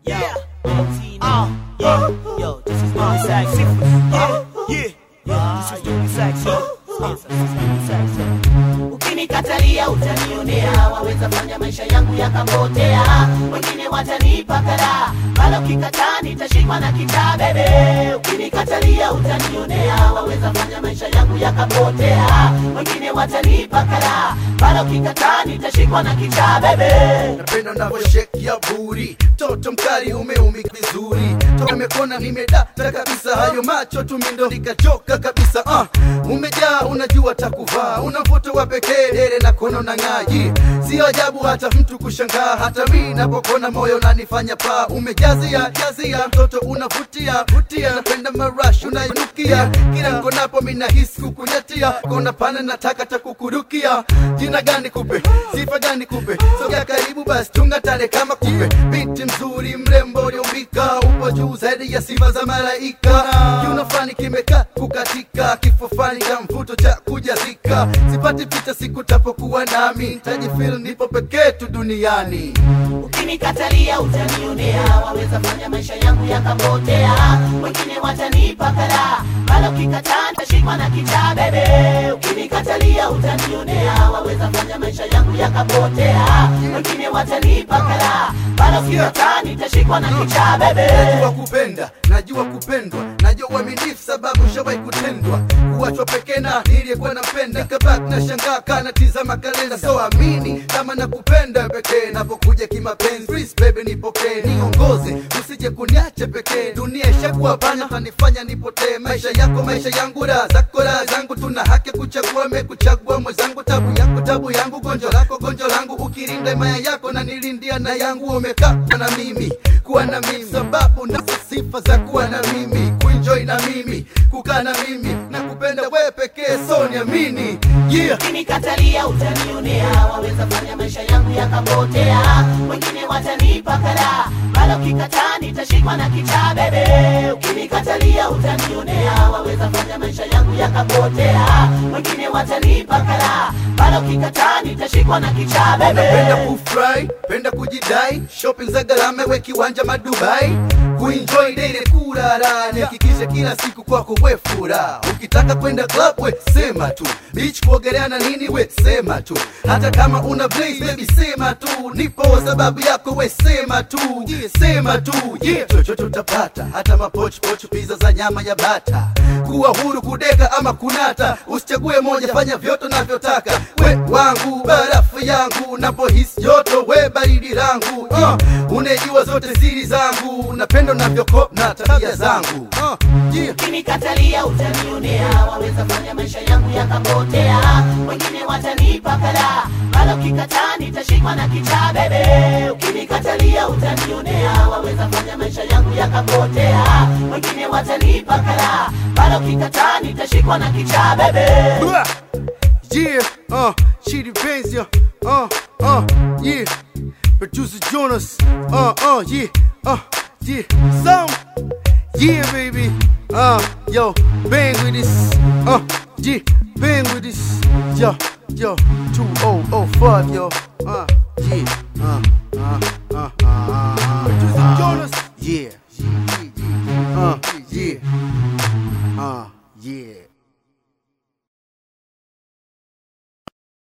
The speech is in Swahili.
Yeah. Uh, yeah. Yo, this is Money Sax. Yeah. Yeah. Yeah. This is Money Sax. Yo. This is Money Sax. Ukinikatalia utanionea, waweza fanya maisha yangu yakapotea, wengine watanipa kara, bado ukikataa nitashikwa na kichaa bebe. Ukinikatalia utanionea, waweza fanya maisha yangu yakapotea, wengine watanipa kara, bado ukikataa nitashikwa na kichaa bebe. napenda unavyosheki ya buri toto mkali umeumik vizuri toka mekona nimedata kabisa hayo macho tumindo nikachoka kabisa uh, umejaa unajua takuvaa una mvuto wa pekee dere na kono na ng'aji sio ajabu hata mtu kushangaa hata mi napokona moyo nanifanya paa umejazia jazia mtoto unavutia vutia napenda marash unanukia kila nkonapo minahisi kukunyatia kona pana nataka takukurukia jina gani kupe sifa gani kupe sogea karibu basi tunga tale kama kupe binti mzuri mrembo uliumbika upo juu zaidi ya sifa za malaika kiuno fani kimekaa kukatika kifo fani cha mvuto cha kujazika sipati picha siku tapokuwa nami ntajifil nipo pekee tu duniani Ukinikatalia utanionea, waweza fanya maisha yangu yakapotea, wengine watanipa kara, bado ukikataa nitashikwa na kichaa bebe. Ukinikatalia utanionea, waweza fanya maisha yangu yakapotea, wengine watanipa kara, bado ukikataa nitashikwa na kichaa bebe. najua kupenda najua kupendwa najua uaminifu sababu shawai kutendwa kuwachwa pekee na niliyekuwa nampenda nikabaki na shangaa kana tizama kalenda so amini kama nakupenda pekee napokuja kimapenzi Please baby nipokee niongoze usije kuniache pekee dunia ishakuwa pana tanifanya nipotee maisha yako maisha yangu raha zako raha zangu tuna haki ya kuchagua mekuchagua mwenzangu tabu yako tabu yangu gonjo lako gonjo langu ukirinda imaya yako na nilindia na yangu umekaa kuwa na mimi kuwa na mimi sababu na sifa za kuwa na mimi kuenjoy na mimi kukaa na mimi na kupenda wewe pekee so niamini yeah Ukinikatalia utanionea, waweza fanya maisha yangu yakapotea, wengine watanipa kara, bado ukikataa nitashikwa na kichaa bebe. Ukinikatalia utanionea, waweza fanya maisha yangu yakapotea, wengine watanipa kara, bado ukikataa nitashikwa na kichaa napenda bebe. kufurahi penda kujidai shopping za gharama we kiwanja madubai kuenjoy dele kurara nihakikishe kila siku kwako we furaha ukitaka kwenda club we sema tu beach kuogelea na nini we sema tu hata kama una blaze baby sema tu nipo sababu yako we sema tu yeah, sema tu yeah. chochote utapata hata mapochpoch pizza za nyama ya bata kuwa huru kudeka ama kunata usichague moja fanya vyote unavyotaka we wangu barafu yangu napohisi joto we baridi langu uh, unejua zote siri zangu napendo navyoko na tabia zangu uh, yeah. Ukinikatalia utanionea, waweza fanya maisha yangu yakapotea, wengine watanipa kara, bado ukikataa nitashikwa na kichaa bebe. Ukinikatalia utanionea, waweza fanya maisha yangu yakapotea, wengine watanipa kara, bado ukikataa nitashikwa na kichaa bebe. Blah. Yeah, uh, Chidi Benz, yeah, uh, uh, yeah. Producer Jonas, uh, uh, yeah, uh, yeah. Some, yeah, baby. Uh, yo, bang with this, uh, yeah, bang with this, yo, yo, 2005, yo, uh, yeah, uh, uh.